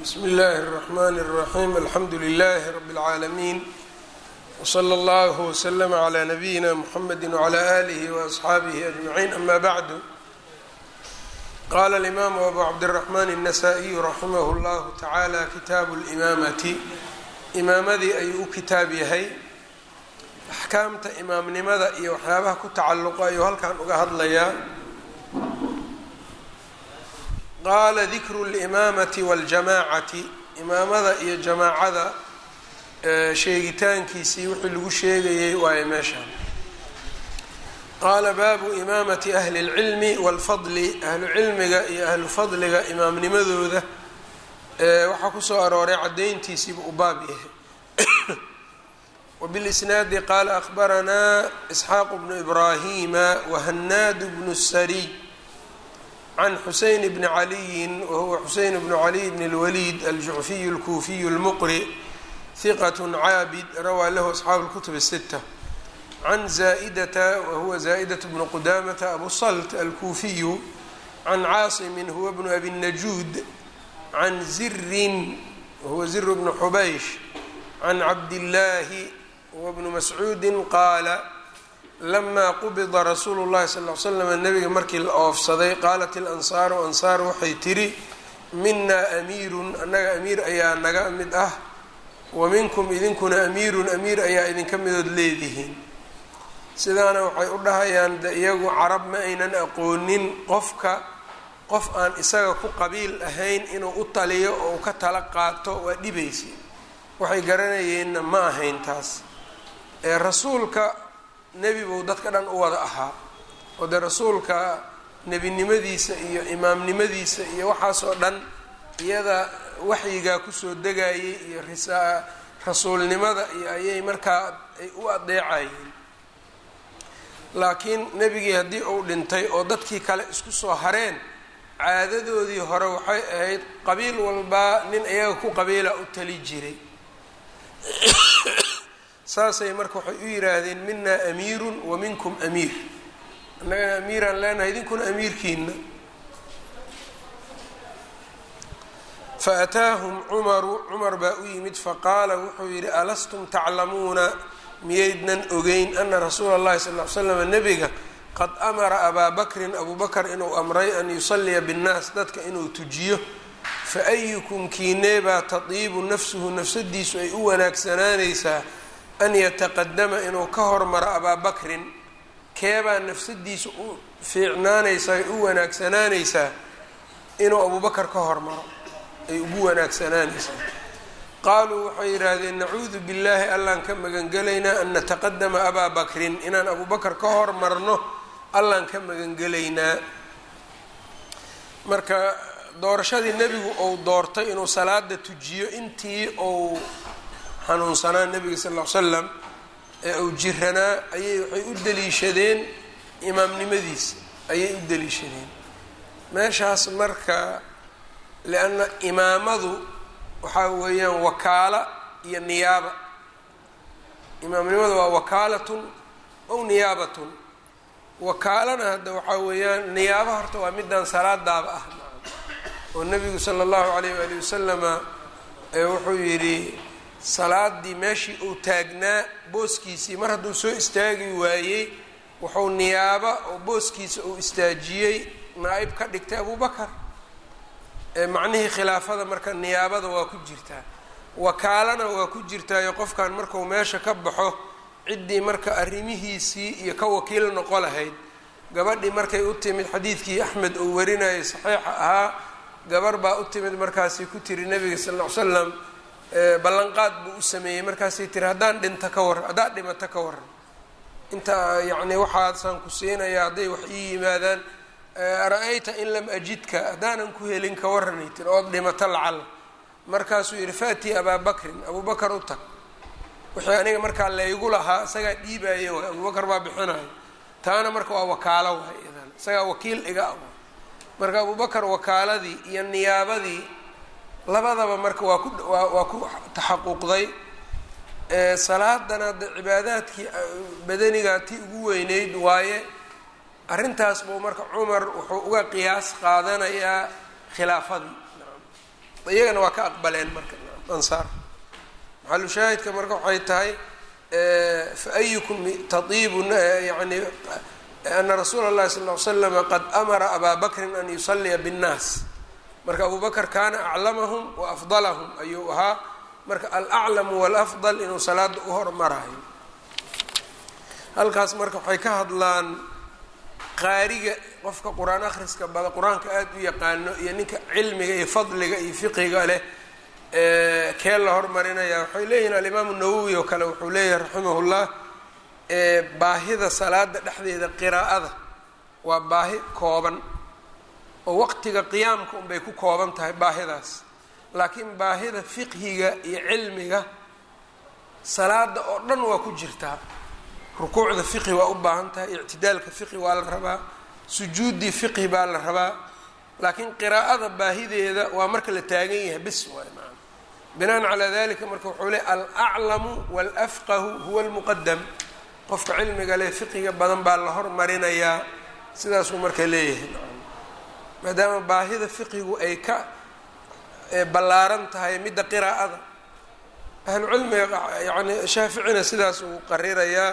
bsmi اllahi الرحmn الرaxيm alxamdu لlh rb العaalamiin wslى اllah wslm عlى nabiyina mxamedi وعlى آlih وأصxaabih أجmaعin ama bعd qala اlimaamu abu cabdالرaحman النasائiyu raximah اllah taعalى kitaabu اlimamati imaamadii ayuu u kitaab yahay axkaamta imaamnimada iyo waxyaabaha ku tacalluqa ayuu halkan uga hadlayaa qaala dikru اlimaamati waاljamaacati imaamada iyo jamaacada sheegitaankiisii wixii lagu sheegayay waayo meeshaan qaala baabu imaamati ahli اlcilmi wاlfadli ahlu cilmiga iyo ahlu fadliga imaamnimadooda waxaa kusoo arooray cadayntiisiiba u baab yahay wbilisnaadi qaala akhbaranaa isxaaq bnu ibraahima wahanaad bnu sariy can xuseyn bni caliyin wahuwa xuseyn bnu caliy bn اlwaliid aljucfiyu اlkuufiyu اlmuqri hiqat caabid rawaa lahu asxaabu اlkutub الsita can zaa'idata wahuwa zaa'idaة bnu qudamata abu salt alkuufiyu can caasimin huwa bnu abi najuud can zirin wahuwa zir bnu xubaysh can cabdillaahi huwa bnu mascuudi qaala lamaa qubida rasuulu llahi sal l slam nabiga markii la oofsaday qaalat ilansaaru ansaar waxay tidhi minaa amiirun annaga amiir ayaa naga mid ah wa minkum idinkuna amiirun amiir ayaa idinka midood leedihiin sidaana waxay u dhahayaan de iyagu carab ma aynan aqoonin qofka qof aan isaga ku qabiil ahayn inuu u taliyo oo u ka tala qaato waa dhibaysa waxay garanayeenna ma ahayn taas ee rasuulka nebi buu dadka dhan u wada ahaa oo dee rasuulka nebinimadiisa iyo imaamnimadiisa iyo waxaasoo dhan iyada waxyigaa kusoo degayay iyo risaa rasuulnimada iyo ayay markaa ay u adeecayeen laakiin nebigii haddii uu dhintay oo dadkii kale isku soo hareen caadadoodii hore waxay ahayd qabiil walbaa nin iyaga ku qabiila u tali jiray saasay marka waxay u yidhaahdeen minaa amiirun wa minkum amiir annagana amiiraan leenahay idinkuna amiirkiina fa ataahum cumaru cumar baa u yimid faqaala wuxuu yidhi alastum taclamuuna miyaydnan ogeyn ana rasuula اllahi sal l slam nebiga qad amara abaa bakrin abuu bakr inuu amray an yusalliya binnaas dadka inuu tujiyo fa ayukum kiineebaa tadiibu nafsuhu nafsadiisu ay u wanaagsanaanaysaa an yataqadama inuu ka hormaro abaa bakrin keebaa nafsadiisu u fiicnaanaysaa ay u wanaagsanaanaysaa inuu abubakar ka hormaro ay ugu wanaagsanaanaysaa qaaluu waxay yidhaahdeen nacuudu billaahi allaan ka magangelaynaa an nataqadama abaa bakrin inaan abubakar ka hormarno allaan ka magangelaynaa marka doorashadii nebigu uu doortay inuu salaada tujiyo intii uu xanuunsanaa nebiga sal ll ly slam ee uu jiranaa ayay waxay u daliishadeen imaamnimadiisa ayay u daliishadeen meeshaas marka lianna imaamadu waxaa weeyaan wakaala iyo niyaaba imaamnimadu waa wakaalatun ow niyaabatun wakaalana hadda waxaa weeyaan niyaaba horta waa midaan salaadaaba ah oo nebigu sala allahu calayh waali wasalama wuxuu yidhi salaadii meeshii uu taagnaa booskiisii mar hadduu soo istaagi waayey wuxuu niyaaba oo booskiisa uu istaajiyey naa-ib ka dhigtay abubakar macnihii khilaafada marka niyaabada waa ku jirtaa wakaalana waa ku jirtaayo qofkan marku meesha ka baxo ciddii marka arrimihiisii iyo ka wakiil noqo lahayd gabadhii markay u timid xadiidkii axmed uu warinayay saxiixa ahaa gabar baa u timid markaasay ku tiri nebiga sal ll ly slam ballanqaad buu u sameeyey markaasay tiri haddaan dhinta ka warran haddaad dhimato ka warran inta yacni waxaasaan ku siinayaa hadday wax ii yimaadaan ara-ayta in lam ajidka haddaanan ku helin ka warranay tiri ood dhimato lacala markaasuu yidhi faatii abaa bakrin abubakar u tag wixii aniga markaa laygu lahaa isagaa dhiibaaye waay abubakar baa bixinayo taana marka waa wakaalo waay idan isagaa wakiil iga ah marka abubakar wakaaladii iyo niyaabadii labadaba marka waa ku waa ku taxaquqday salaadana de cibaadaadkii badanigaa tii ugu weyneyd waaye arrintaas buu marka cumar wuxuu uga qiyaas qaadanayaa khilaafadii iyagana waa ka aqbaleen marka ansaar maxalu shaahidka marka waxay tahay fa ayukum taiibu yani ana rasuula اllahi sal ly slama qad amara abaa bakrin an yusaliya bاnnaas marka abu bakr kaana aclamahum wa afdalahum ayuu ahaa marka alaclamu walafdal inuu salaada u hormarayo halkaas marka waxay ka hadlaan qaariga qofka qur-aan akhriska bada qur-aanka aada u yaqaano iyo ninka cilmiga iyo fadliga iyo fiqiga leh kee la hormarinaya waxay leeyihin alimaamu nawowi oo kale wuxuu leeyahay raximahullah baahida salaada dhexdeeda qiraa'ada waa baahi kooban oo waqtiga qiyaamka unbay ku kooban tahay baahidaas laakiin baahida fiqhiga iyo cilmiga salaada oo dhan waa ku jirtaa rukuucda fiqhi waa u baahan tahay ictidaalka fiqhi waa la rabaa sujuuddii fiqhi baa la rabaa laakiin qiraa'ada baahideeda waa marka la taagan yahay bis waay maa binaan calaa dalika marka wuxuu le alaclamu walafqahu huwa almuqadam qofka cilmiga leh fiqiga badan baa la hormarinayaa sidaasuu marka leeyahay maadaama baahida fiqigu ay ka ballaaran tahay midda qiraa'ada ahlucilmiga yani shaaficina sidaas uu qarirayaa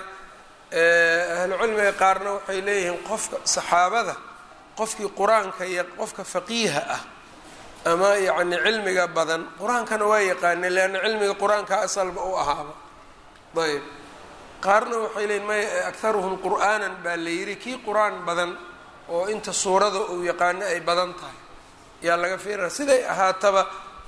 ahlucilmiga qaarna waxay leeyihiin qofka saxaabada qofkii qur-aanka iyo qofka faqiiha ah ama yacni cilmiga badan qur-aankana waa yaqaanay leanna cilmiga qur-aanka asalba u ahaaba ayb qaarna waxay leeyihin may akharuhum qur'aanan baa la yidhi kii qur-aan badan oo inta suurada uu yaqaano ay badan tahay yaa laga fiirina siday ahaataba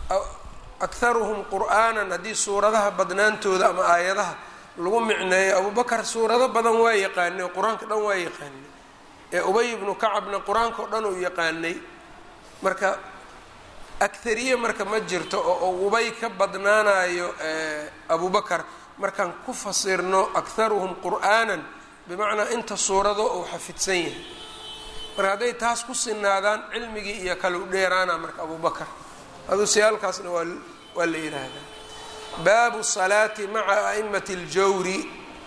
akharuhum qur'aanan haddii suuradaha badnaantooda ama aayadaha lagu micneeyo abubakar suurado badan waa yaqaanay oo qur-aanka dhan waa yaqaanay ee ubay ibnu kacabna qur-aanka oo dhan uu yaqaanay marka akhariye marka ma jirto oo ubay ka badnaanayo abubakar markaan ku fasirno akharuhum qur'aanan bimacnaa inta suurado uu xafidsan yahay marka hadday taas ku sinaadaan cilmigii iyo kale u dheeraana marka abubakar aduu siyaalkaasna waa waa la yidhaahdaa baabu salaati maca a'imati اljawri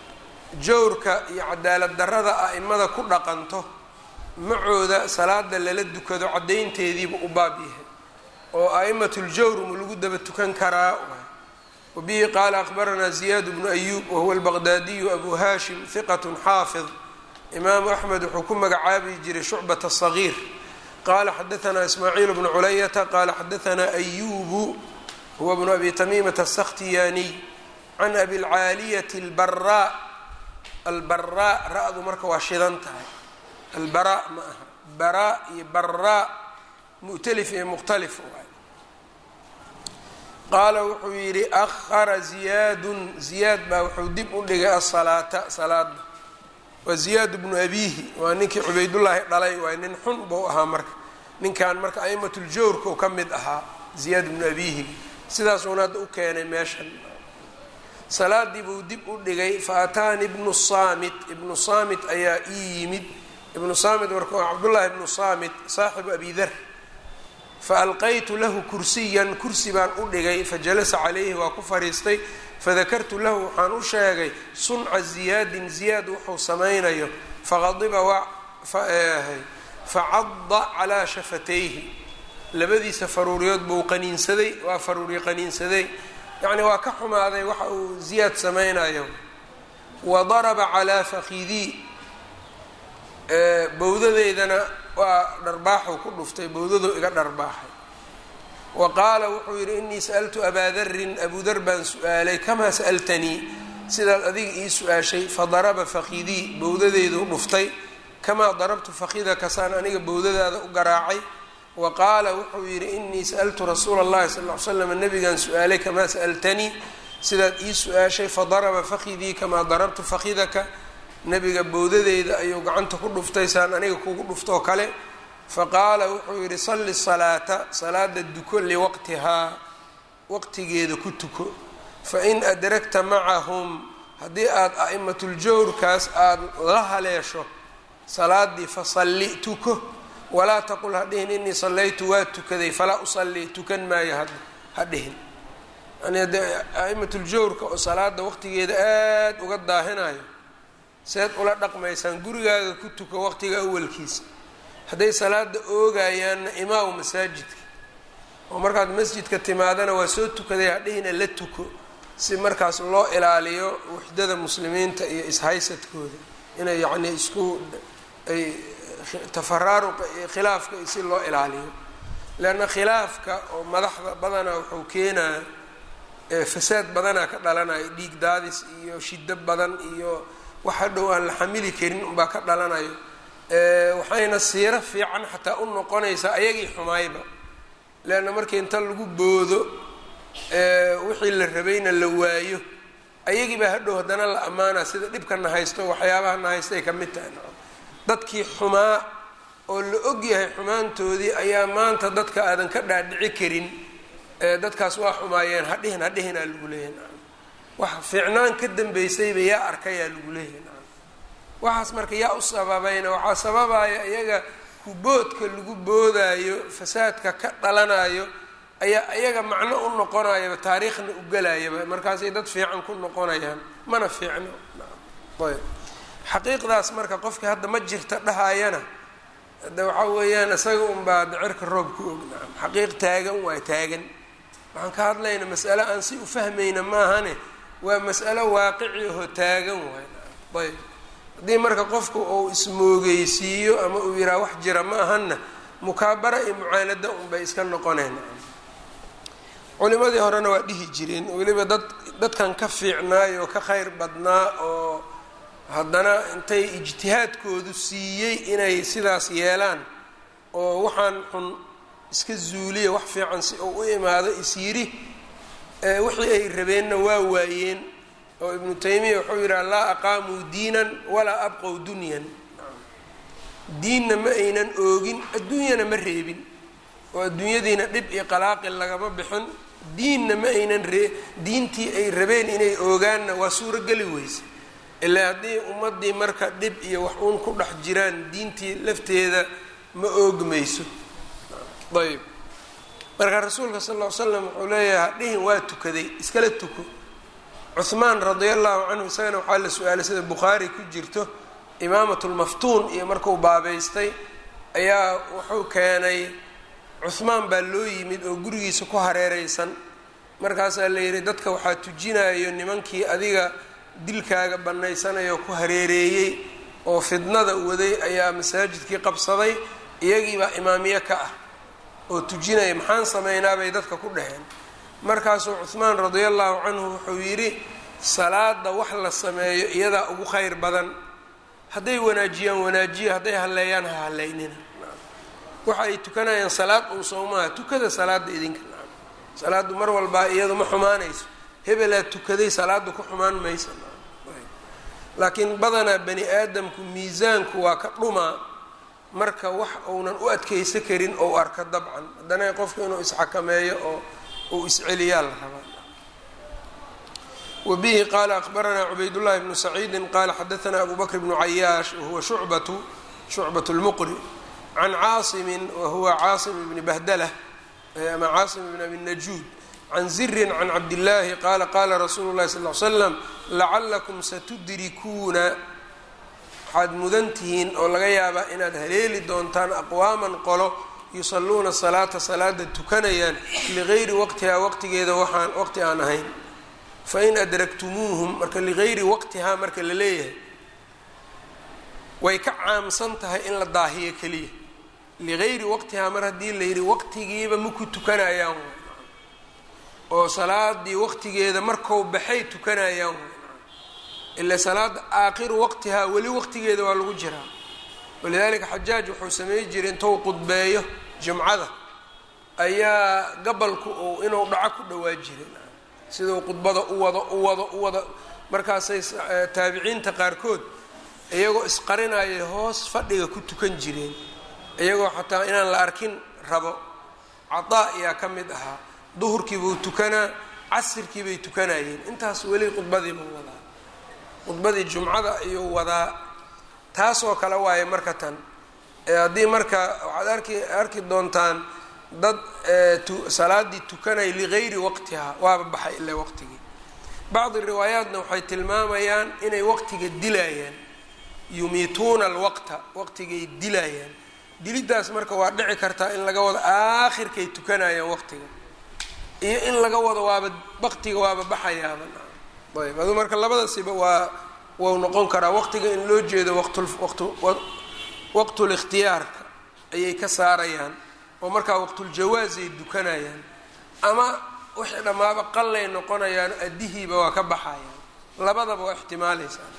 jawrka iyo cadaalad darrada a'imada ku dhaqanto macooda salaada lala dukado caddaynteediiba u baab yahay oo a'imatu ljawr ma lagu daba tukan karaa wabihi qaala akhbaranaa ziyaad bnu ayuub wahuwa albaqdaadiyu abu hashim hiqat xaafid imaamu axmed wuxuu ku magacaabi jiray shucbat sagiir qala xadaanaa ismaaciil bnu culayata qala xadaanaa ayubu huwa bnu abi tamiimata asakhtiyaaniy can abi lcaaliyati albaraa albaraa ra-du marka waa shidan tahay albaraa ma aha baraa iyo baraa mu'talif iyo mukhtalif waay qaala wuxuu yidhi ahara ziyaadun ziyaad baa wuxuu dib u dhigay asalaata salaada waa ziyaad bnu abiihi waa ninkii cubaydullaahi dhalay waay nin xun buu ahaa marka ninkan marka a'imatljawrka u ka mid ahaa ziyaad bnu abiihi sidaasuuna hadda u keenay meeshan salaadii buu dib u dhigay fa ataani ibnu saamit ibnu saamit ayaa ii yimid ibnu saamit marka waa cabdullaahi ibnu saamit saaxibu abi dar faalqaytu lahu kursiyan kursi baan u dhigay fajalasa calayhi waa ku fadhiistay fadakartu lahu waxaan u sheegay sunca ziyaadin ziyaad wuxuu samaynayo faqadiba waa facadda calaa shafatayhi labadiisa faruuriyood buu qaniinsaday waa faruuriye qaniinsaday yacni waa ka xumaaday waxa uu ziyaad samaynayo wa daraba calaa fakidii bowdadeydana waa dharbaaxuu ku dhuftay bowdaduu iga dharbaaxay wa qaala wuxuu yidhi inii sa'altu abaa darin abuu dar baan su-aalay kamaa sa'altanii sidaad adiga ii su-aashay fadaraba fakidii bowdadeyduu dhuftay kamaa darabtu fakidaka saan aniga bowdadaada u garaacay wa qaala wuxuu yidhi inii sa'altu rasuula اllahi sal ll ly slam nabigaan su-aalay kamaa sa'altanii sidaad ii su-aashay fadaraba fakidii kamaa darabtu fakidaka nabiga bowdadeyda ayuu gacanta ku dhuftay saan aniga kugu dhuftoo kale faqaala wuxuu yidhi salli salaata salaada duko liwaqtihaa waqtigeeda ku tuko fain adragta macahum haddii aada a'imatuljawrkaas aada la haleesho salaadii fasalli tuko walaa taqul ha dhihin inii sallaytu waa tukaday falaa usalli tukan maayo ha ha dhihin yani haddee a'imatuljawrka oo salaada waqtigeeda aada uga daahinayo seed ula dhaqmaysaan gurigaaga ku tuko waqtiga awalkiisa hadday salaada oogayaanna imaamu masaajidka oo markaad masjidka timaadana waa soo tukaday hadhihina la tuko si markaas loo ilaaliyo wuxdada muslimiinta iyo ishaysadkooda inay yacnii isku ay tafaraaruqa iyo khilaafka si loo ilaaliyo leanna khilaafka oo madaxda badanaa wuxuu keenaa fasaad badanaa ka dhalanayo dhiig daadis iyo shido badan iyo wax hadhow aan la xamili karin unbaa ka dhalanayo waxayna siiro fiican xataa u noqonaysaa ayagii xumaayba leanna markii inta lagu boodo wixii la rabayna la waayo ayagii baa hadhow haddana la ammaana sida dhibkana haysto waxyaabaha na haystay ka mid tahay dadkii xumaa oo la og yahay xumaantoodii ayaa maanta dadka aadan ka dhaadhici karin dadkaas waa xumaayeen hadhihin hadhihinaa lagu leeyahay wax fiicnaan ka dambeysayba yaa arkayaa lagu leeyahay waxaas marka yaa u sababayna waxaa sababaya iyaga kuboodka lagu boodaayo fasaadka ka dhalanayo ayaa iyaga macno u noqonayaba taariikhna u gelayaba markaasay dad fiican ku noqonayaan mana fiicno ayb xaqiiqdaas marka qofkii hadda ma jirta dhahayana hadda waxaa weeyaan isaga unbaa dacirka roob ku og nacam xaqiiq taagan waa taagan waxaan ka hadlayna mas'ale aan si u fahmayna maahane waa mas'alo waaqici aho taagan waay nacam ayb haddii marka qofku uu ismoogeysiiyo ama uu yidhaha wax jira ma ahanna mukaabara iyo mucaanada unbay iska noqoneen culimadii horena waa dhihi jireen weliba dad dadkan ka fiicnaay oo ka khayr badnaa oo haddana intay ijtihaadkoodu siiyey inay sidaas yeelaan oo waxaan xun iska zuuliya wax fiican si uu u imaado is yidhi wixii ay rabeenna waa waayeen oo ibnu taymiya wuxuu yidhaha laa aqaamuu diinan walaa abqow dunyan diinna ma aynan oogin adduunyana ma reebin oo adduunyadiina dhib iyo qalaaqil lagama bixin diinna ma aynan ree diintii ay rabeen inay oogaanna waa suurogeli weyse ilaa haddii ummaddii marka dhib iyo wax uun ku dhex jiraan diintii lafteeda ma oogmayso ayb marka rasuulka sal ll ly slam wuxuu leeyahay hadhihin waa tukaday iskala tuko cuhmaan radia allahu canhu isagana waxaa la su-aalay sida bukhaari ku jirto imaamat lmaftuun iyo marku baabaystay ayaa wuxuu keenay cuhmaan baa loo yimid oo gurigiisa ku hareereysan markaasaa la yidhi dadka waxaa tujinayo nimankii adiga dilkaaga banaysanayoo ku hareereeyey oo fidnada waday ayaa masaajidkii qabsaday iyagiibaa imaamiye ka ah oo tujinaya maxaan sameynaa bay dadka ku dhaheen markaasuu cuhmaan radia allahu canhu wuxuu yidhi salaada wax la sameeyo iyadaa ugu khayr badan hadday wanaajiyaan wanaajiya hadday halleeyaan ha halleynina waxa ay tukanayaan salaad un sowmaha tukada salaada idinka salaadu mar walbaa iyadu ma xumaanayso hebelaa tukaday salaada ku xumaan maysa laakiin badanaa bani aadamku miisaanku waa ka dhumaa marka wax uunan u adkeysa karin ou arka dabcan haddana qofku inuu isxakameeyo oo uu isceliyaa la rabaa wbihi qala akbaranaa cubaydullahi bnu saciidi qala xadaanaa abu bakr bnu cayaash wahuwa shucbatu shucbat lmuqri can caasimin wahuwa caasim bni bahdalah ama caasim bn abi najuud can zirin can cabdillaahi qaala qaala rasuulu llahi sal l slam lacalakum satudrikuuna waxaad mudan tihiin oo laga yaabaa inaad haleeli doontaan aqwaaman qolo yusaluuna salaata salaada tukanayaan ligayri waqtihaa waqtigeeda waxaan waqti aan ahayn fain adraktumuuhum marka ligayri waqtihaa marka la leeyahay way ka caamsan tahay in la daahiyo keliya ligayri waqtihaa mar haddii la yidhi waqtigiiba maku tukanayaan oo salaadii waqtigeeda markou baxay tukanayaan ila salaada aakhiru waqtihaa weli waqtigeeda waa lagu jiraa walidaalika xajaaj wuxuu samey jiray intou qudbeeyo jumcada ayaa gabalku uu inuu dhaco ku dhawaa jiray siduu qudbada u wado u wado u wado markaasay taabiciinta qaarkood iyagoo isqarinayay hoos fadhiga ku tukan jireen iyagoo xataa inaan la arkin rabo cadaa ayaa ka mid ahaa duhurkiibuu tukanaa casirkii bay tukanayeen intaas weli qudbadiibuu wadaa qudbadii jumcada ayuu wadaa taasoo kale waaye marka tan haddii marka waxaad arki arki doontaan dad salaadii tukanaya ligayri waqtihaa waaba baxay ilaa waqtigii bacdi riwaayaatna waxay tilmaamayaan inay waqtiga dilayaan yumiituuna alwaqta waqtigay dilayaan diliddaas marka waa dhici kartaa in laga wado aakhirkay tukanayaan waqtiga iyo in laga wado waaba waqtiga waaba baxayaaba ayb adu marka labadasiba waa wau noqon karaa waqtiga in loo jeedo waqtul ikhtiyaarka ayay ka saarayaan oo markaa waqtuljawaasay dukanayaan ama wixii dhammaaba qallay noqonayaan addihiiba waa ka baxayaan labadaba waa ixtimaalaysaa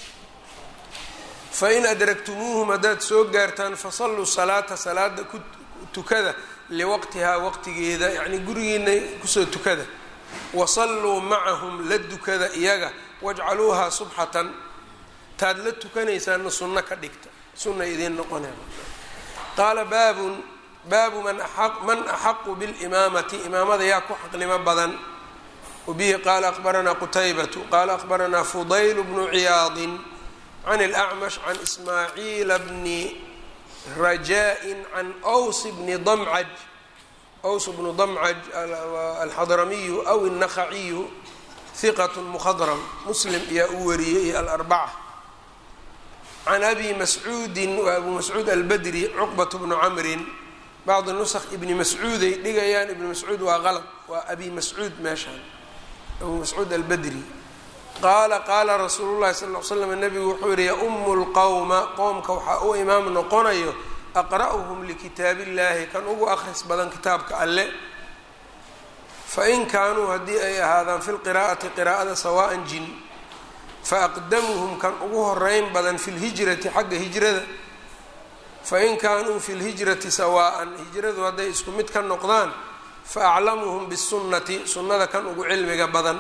fain adragtumuuhum haddaad soo gaartaan fasalluu salaata salaada ku tukada liwaqtihaa waqtigeeda yacnii gurigiina kusoo tukada wasalluu macahum la dukada iyaga wajcaluuhaa subxatan taad la tukanaysaana sunno ka dhigta sunna idiin noqonaya qaala baabun baabu man man axaqu bilimaamati imaamada yaa ku xaqnimo badan wabihi qaala aqbaranaa qutaybatu qaala aqbaranaa fudayl bnu ciyaadin can اlأcmash can ismaaciila bni rajaa-in can ws bni damcaj ws bnu damcaj alxadramiyu aw الnakhaciyu hiqat mkhadram muslim ayaa u wariyey iyo alarbaca can abi mascuudin waa abu mascuud albadri cuqbat bnu camrin bacdi nusq ibni mascuuday dhigayaan ibni mascuud waa qalad waa abi mascuud meeshaan abu mascuud albadri qaala qaala rasuulu llahi sal l slam nabigu wuxuu yihi yaumu lqowma qowmka waxaa u imaam noqonayo aqra'uhum likitaab illahi kan ugu akhris badan kitaabka alle fain kaanuu haddii ay ahaadaan fi lqiraa'ati qiraa'ada sawaan jin faaqdamuhum kan ugu horeyn badan fi lhijrati xagga hijrada fain kaanuu fi lhijrati sawaa'an hijradu hadday isku mid ka noqdaan faaclamuhum bisunnati sunnada kan ugu cilmiga badan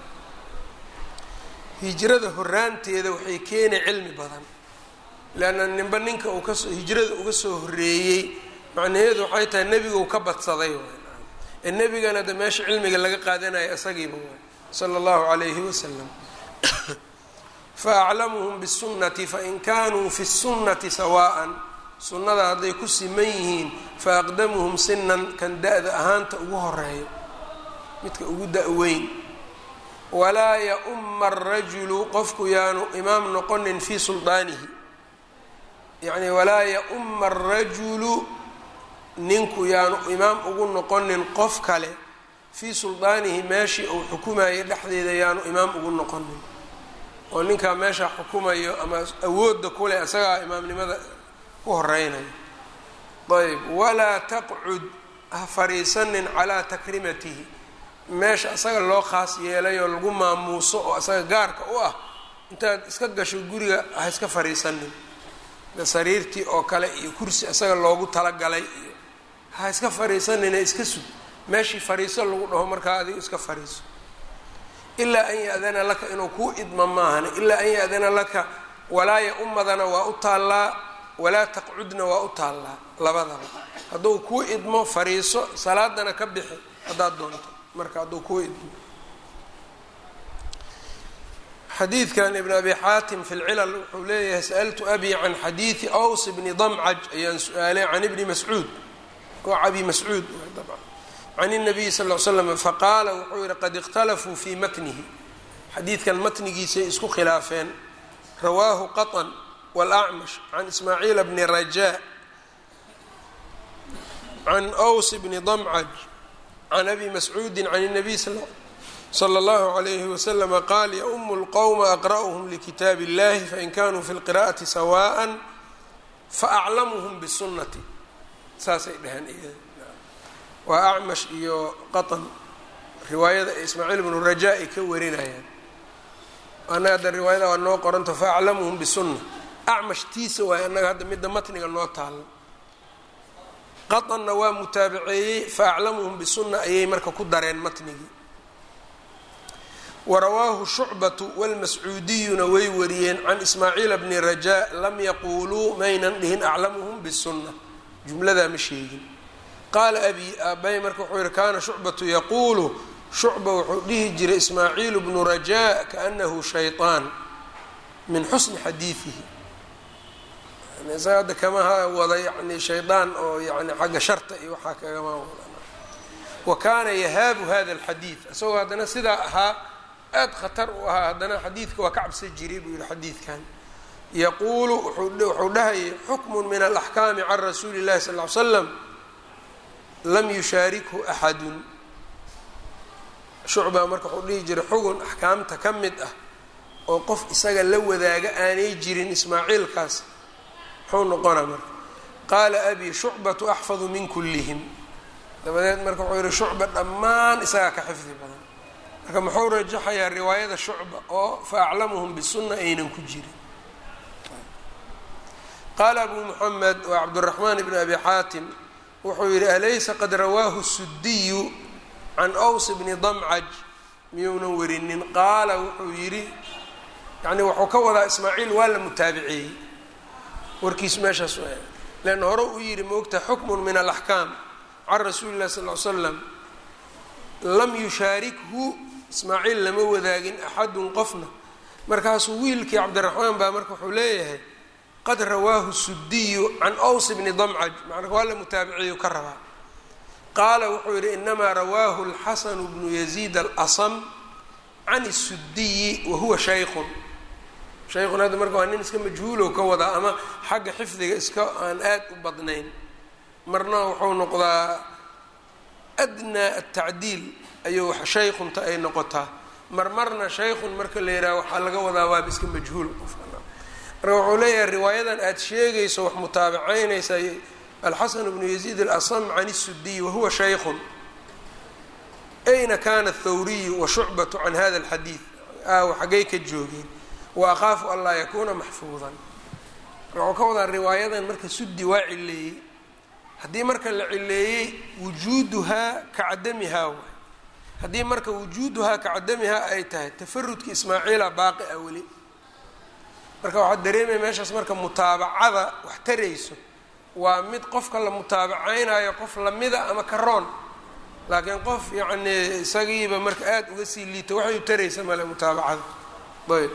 hijrada horaanteeda waxay keenay cilmi badan leanna ninba ninka uu kasoo hijrada uga soo horeeyey macnaheedu waxay tahay nebigu ka badsaday ee nebigana de meesha cilmiga laga qaadanayo isagiiba waay sala allahu calayhi wasalam faaclamuhum bisunnati fain kaanuu fi sunnati sawaa'an sunnada hadday ku siman yihiin faaqdamuhum sinan kan da-da ahaanta ugu horeeyo midka ugu da-weyn walaa ya-uma arajulu qofku yaanu imaam noqonin fii suldaanihi yacni walaa ya-uma arajulu ninku yaanu imaam ugu noqonin qof kale fii suldaanihi meeshii uu xukumayo dhexdeeda yaanu imaam ugu noqonin oo ninkaa meesha xukumayo ama awoodda kuleh isagaa imaamnimada ku horeynayo ayb walaa taqcud ha fariisanin calaa takrimatihi meesha isaga loo khaas yeelay oo lagu maamuuso oo isaga gaarka u ah intaad iska gasho guriga ha iska fariisanin sariirtii oo kale iyo kursi isaga loogu talagalay iyo ha iska fariisanine iska sug meeshii fariiso lagu dhaho markaa adigu iska fariiso ilaa an ya-dana laka inuu kuu idmo maahane ilaa an ya-dana laka walaaya umadana waa u taallaa walaa taqcudna waa u taallaa labadaba hadduu kuu idmo fariiso salaadana ka bixi haddaad doonto marka hadduu kuu idmo xadiidkan ibn abi xaatim fi lcilal wuxuu leeyahay sa'altu abi can xadiidi aws bni damcaj ayaan su-aalay can ibni mascuud waa abi mascuud dabcan can الnabiyi sal ly slam faqaala wuxuu yihi qad اkhtalafuu fii matnihi xadiidkan matnigiisay isku khilaafeen rawaahu qaطn wاlأcmash can ismaaciila bni rajaa can ws bni damcaj can abi mascuudi can الnabiy slى اllahu عalayhi waslm qaal yaumu اlqowma aqra'uhm likitaab اllahi fain kanuu fi اlqira'ati sawaءa faaclamuhm bالsunati saasay dheheen waa acmash iyo qaطn riwaayada ee ismaaciil bnu rajaa ay ka warinayaan annaga hadda riwaayada waa noo qoranto faaclamuhum bisunna acmash tiisa waay annaga hadda midda matniga noo taalo qaطnna waa mutaabaceeyey faaclamuhum bisunna ayay marka ku dareen matnigii warawaahu shucbatu wاlmascuudiyuna way wariyeen can ismaaciila bni rajaa lam yaquuluu maynan dhihin aclamuhum bisunna jumladaa ma sheegin qaala abi aabay marka wuxuu yihi kaana shucbatu yaquulu shucba wuxuu dhihi jiray ismaaciilu bnu rajaa kaanahu shayطaan min xusni xadiidihi isaga hadda kama wada yani shaydaan oo yani xagga sharta iyo waxaa kagama wada wa kaana yahaabu hada alxadiid isagoo haddana sidaa ahaa aad khatar u ahaa haddana xadiidka waa ka cabsan jiray buu yihi xadiidkan yaquulu wuxuu dhahayay xukmun min alaxkaami can rasuuli llahi sal ly slam lam yushaarikhu axadun shucbaa marka wuxuu dhihi jiray xugun axkaamta ka mid ah oo qof isaga la wadaaga aanay jirin ismaaciilkaas muxuu noqonaa marka qaala abi shucbatu axfadu min kullihim dabadeed marka wuxuu yihi shucba dhammaan isagaa ka xifdi badan marka muxuu rajaxayaa riwaayada shucba oo fa aclamuhum bisunna aynan ku jirin qaala abu muxamed waa cabduraxmaan ibn abi xaatim wuxuu yihi alaysa qad rawaahu sudiyu can ws bni damcaj miyuunan werinin qaala wuxuu yidhi yani wuxuu ka wadaa ismaaciil waa la mutaabiceeyey warkiis meeshaas leanna hore uu yidhi moogta xukmun min alaxkaam can rasuuli llahi sal l slam lam yushaarikhu ismaaciil lama wadaagin axadun qofna markaasuu wiilkii cabdiraxmaan baa marka wuxuu leeyahay qad rawaahu sudiyu can ws bni damcaj macnaa waa la mutaabiciyu ka rabaa qaala wuxuu yidhi inamaa rawaahu اlxasanu bnu yaziid alasam can الsudiyi wahuwa shaykun shaykun hadda marka waa nin iska majhuulow ka wadaa ama xagga xifdiga iska aan aad u badnayn marna wuxuu noqdaa adnaa atacdiil ayuu shaykunta ay noqotaa marmarna shaykun marka la yidhaha waxaa laga wadaa waaba iska majhuul qofka marka wuxuu leeyahay riwaayadan aada sheegayso wax mutaabacaynaysa alxasan bnu yaziid alasam can الsudiyi wahuwa shaykun ayna kana athawriyu wa shucbatu can hada alxadiid aaw xaggay ka joogeen wa akhaafu an laa yakuuna maxfuudan wuxuu ka wadaa riwaayadan marka sudi waa cileeyey haddii marka la cileeyey wujuuduhaa ka cadamihaa waay haddii marka wujuuduhaa ka cadamihaa ay tahay tafarudka ismaaciila baaqi ah weli marka waxaad dareemaya meeshaas marka mutaabacada wax tarayso waa mid qofka la mutaabacaynayo qof lamida ama karoon laakiin qof yacni isagiiba marka aada uga sii liito waxay u taraysa male mutaabacada ayb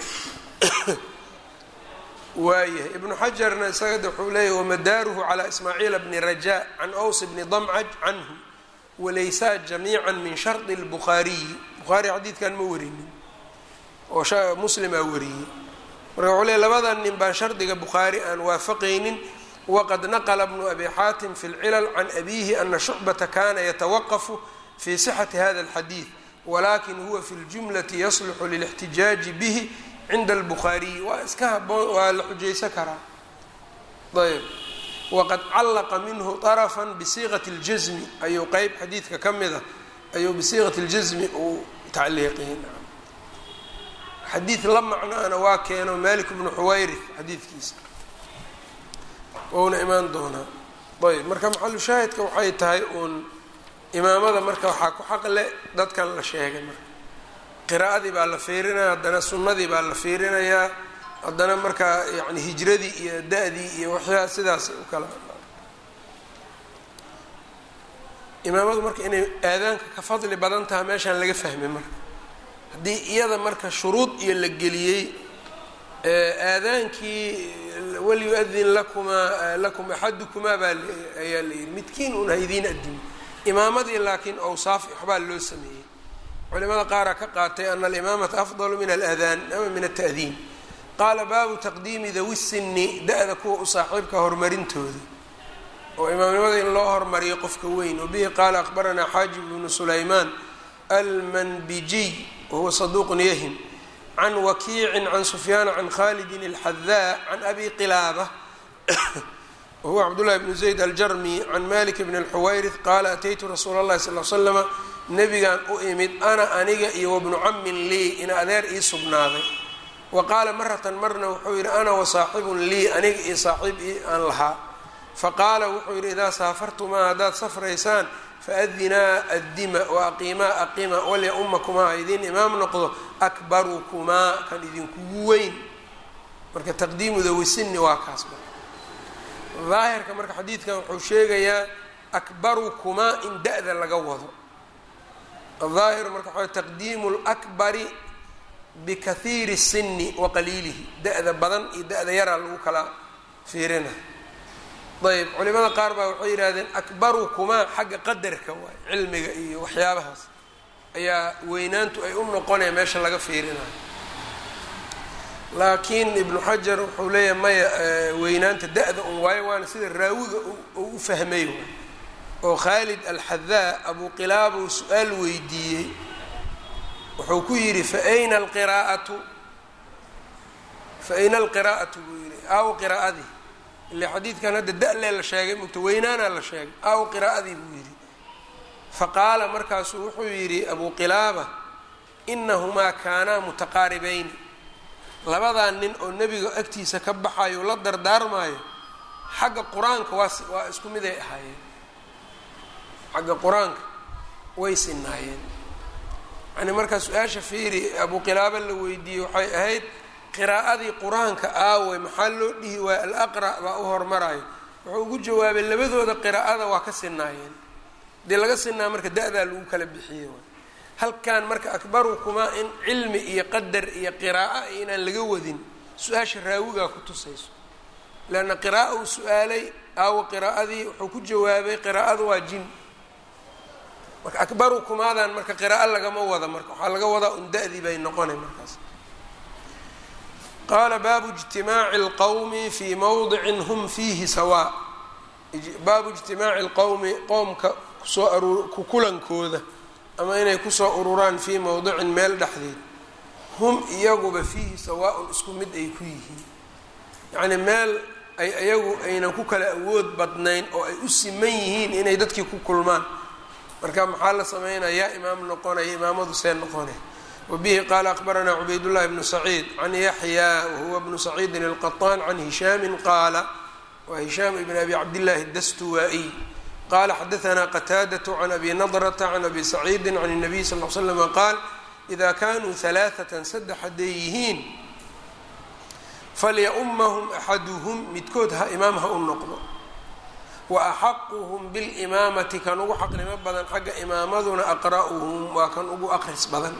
waayahay ibnu xajarna isagada wuxuu leeyahy wamadaaruhu calaa ismaaciila bni rajaa can aws bni damcaj canhu walaysaa jamiica min shardi lbukhaariyi bukhaari xadiidkan ma warinin oo muslimaa wariyey marka wuxuu leey labadan nin baan shardiga bukhaari aan waafaqaynin waqad naqla bnu abi xaatim fi lcilal can abihi ana shucbata kana yatawaqafu fi sixati hada alxadiid walakin huwa fi ljumlati yasluxu lilاxtijaaji bihi cinda albukhaariyi waa iska haboon waa la xujaysan karaa ayb waqad callaqa minhu طarafا bisiiqati اljasmi ayuu qeyb xadiidka ka mida ayuu bisiiqati اljasmi uu tacliiqiyey xadiid la macnaana waa keeno malik bnu xuwayrith xadiidkiisa ouna imaan doonaa ayb marka maxalu shaahidka waxay tahay uun imaamada marka waxaa ku xaqle dadkan la sheegay marka qiraa'adii baa la fiirinaya haddana sunnadii baa la fiirinayaa haddana marka yani hijradii iyo da-dii iyo waxyaa sidaas u kala imaamadu marka inay aadaanka ka fadli badan taha meeshaan laga fahmay marka haddii iyada marka shuruud iyo la geliyey aadaankii walyu-adin lakumaa lakum axadukumaa baa ayaa la yihi midkiin un ha idiin adimo imaamadii laakiin awsaaf waxbaa loo sameeyey culimada qaaraa ka qaatay ana alimaamata afdalu min aladaan ama min ata'diin qaala baabu taqdiimi dawi sinni da-da kuwa u saaxiibka horumarintooda oo imaamnimada in loo hormariyo qofka weyn wabihi qaala aqbaranaa xaajib bnu sulaymaan almanbijiy wahuwa saduuqun yahim can wakiicin can sufyaana can khalidin alxadaa can abi qilaaba wahuwa cabdullahi bnu zayd aljarmi can malik bn alxuwayrith qaala ataytu rasuula اllahi sal l slama nebigaan u imid ana aniga iyo wabnu camin lii ina adeer ii sugnaaday wa qaala maratan marna wuxuu yidhi ana wasaaxibun lii aniga iyo saaxiib ii aan lahaa faqaala wuxuu yidhi idaa saafartumaa haddaad safraysaan faadinaa addima wa aqiimaa aqima walya ummakumaa ha idiin imaam noqdo akbarukumaa kan idinkugu weyn marka taqdiimu dawisini waa kaas daahirka marka xadiidkan wuxuu sheegayaa akbarukumaa in da-da laga wado aaahiru marka waxa taqdiimu lakbari bikahiiri sini wa qaliilihi da-da badan iyo da-da yaraa lagu kala fiirina ayb culimada qaar baa waxay yidhahdeen akbarukumaa xagga qadarka waay cilmiga iyo waxyaabahaas ayaa weynaantu ay u noqonaya meesha laga fiirinayo laakiin ibnu xajar wuxuu leeyahay maya weynaanta da-da un waayo waana sida raawiga uu u fahmay oo khaalid alxadaa abu qilaabuu su-aal weydiiyey wuxuu ku yidhi faayna alqiraa'atu fa ayna alqiraa'atu buu yidhi aaw qiraa'adii ile xadiidkan hadda da-lee la sheegay mugta weynaanaa la sheegay aaw qiraa'adii buu yidhi faqaala markaasuu wuxuu yidhi abu qilaaba inahumaa kaanaa mutaqaaribayni labadaa nin oo nebiga agtiisa ka baxayo la dardaarmaayo xagga qur-aanka waa waa isku miday ahaayeen xagga qur-aanka way sinaayeen yani markaa su-aasha fiiri abu qilaaba la weydiiyey waxay ahayd qiraa'adii qur-aanka aawey maxaa loo dhihi waaya alaqra' baa u hormarayo wuxuu ugu jawaabay labadooda qiraa'ada waa ka sinaayeen dee laga sinaa marka da-daa lagu kala bixiyey halkan marka akbarukumaa in cilmi iyo qadar iyo qiraa'o inaan laga wadin su-aasha raawigaa ku tusayso leanna qira'a uu su-aalay aawo qiraa'adii wuxuu ku jawaabay qiraa'adu waa jin marka akbarukumaadan marka qiraa'o lagama wada marka waxaa laga wadaa un da-dii bay noqonay markaas qaala baabu ijtimaaci اlqowmi fii mowdicin hum fiihi sawaa baabu ijtimaaci lqowmi qowmka kusoo aruur ku kulankooda ama inay kusoo ururaan fii mowdicin meel dhexdeed hum iyaguba fiihi sawaa-un isku mid ay ku yihiin yacnii meel ay iyagu aynan ku kala awood badnayn oo ay u siman yihiin inay dadkii ku kulmaan marka maxaa la sameynaya yaa imaam noqonaya imaamadu see noqonay wabihi qaala akbaranaa cubaydullahi bnu saciid can yaxyaa wahuwa bnu saciidin alqaطaan can hishaamin qaala wa hishaam ibn abi cabdillahi dastuwaa-iy qala xadaanaa qataadaة can abi nadrata can abi saciidi can الnabiy sal l slama qaal ida kanuu halaaثatan saddex hadday yihiin falyaumahum axaduhum midkood ha imaam ha u noqdo wa axaquhum bilimaamati kan ugu xaqnimo badan xagga imaamaduna aqra'uhum waa kan ugu aqris badan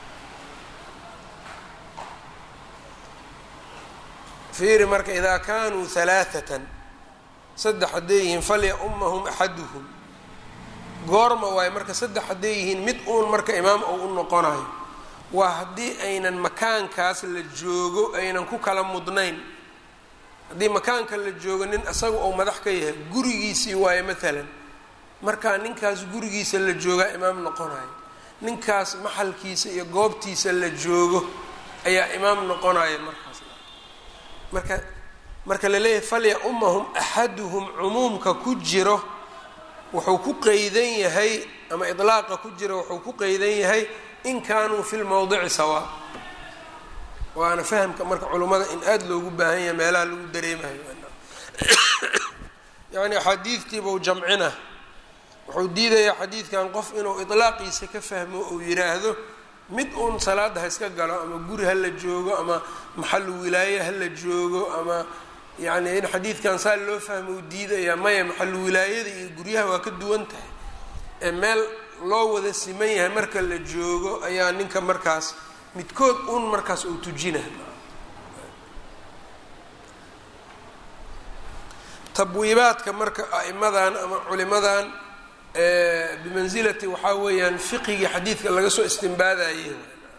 fiiri marka ida kanuu halaaثatan saddex hadday yihiin falyaumahum axaduhum goorma waayo marka saddex hadday yihiin mid uun marka imaam ou u noqonayo waa haddii aynan makaankaas la joogo aynan ku kala mudnayn haddii makaanka la joogo nin isaga ou madax ka yahay gurigiisii waayo maalan markaa ninkaas gurigiisa la joogaa imaam noqonayo ninkaas maxalkiisa iyo goobtiisa la joogo ayaa imaam noqonaya markaas marka marka la leeyahay falya-umahum axaduhum cumuumka ku jiro wuxuu ku qeydan yahay ama idlaaqa ku jiro wuxuu ku qeydan yahay in kaanuu fi lmowdici sawaa waana fahamka marka culummada in aada loogu baahan yahay meelaha lagu dareemayo yacni axaadiidtiibau jamcina wuxuu diidayaa xadiidkan qof inuu idlaaqiisa ka fahmo uu yidhaahdo mid uun salaada ha iska galo ama guri ha la joogo ama maxalu wilaaye ha la joogo ama yacni in xadiidkan saa loo fahmo uu diidayaa maya maxalu wilaayada iyo guryaha waa ka duwan tahay ee meel loo wada siman yahay marka la joogo ayaa ninka markaas midkood uun markaas uu tujina tabwiibaadka marka a'imadan ama culimadan bimansilati waxaa weeyaan fiqigii xadiidka laga soo istimbaadaye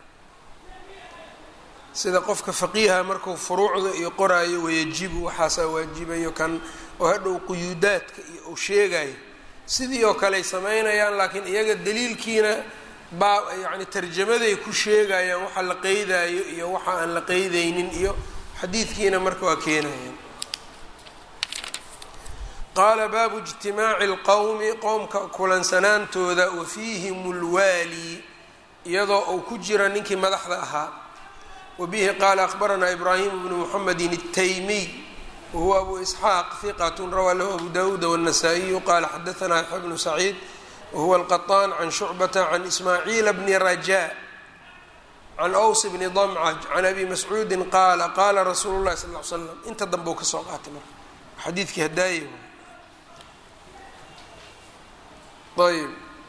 sida qofka faqiiha markuu furuucda iyo qoraayo wayajibu waxaasaa waajibayo kan oo hadhow quyuudaadka iyo uu sheegayo sidii oo kale ay samaynayaan laakiin iyaga daliilkiina baa yacni tarjamaday ku sheegayaan waxa la qeydaayo iyo waxa aan la qeydaynin iyo xadiidkiina marka waa keenayaan qaala baabu ijtimaaci lqowmi qowmka kulansanaantooda wa fiihim lwaali iyadoo uu ku jira ninkii madaxda ahaa wa bihi qaala akhbaranaa ibraahim bnu muxamedin الtaymiy wahuwa abu isxaaq hiqat rawaa lahu abu dawuud wالnasaa-iyu qala xadaanaa yaxya bnu saciid wahuwa alqaطaan can shucbata can ismaaciila bni raja can ws bni damcaj can abi mascuudi qaala qaala rasuulu lahi sal l slam inta dambe u kasoo qaatay marka xadiidkii hadaaye ayb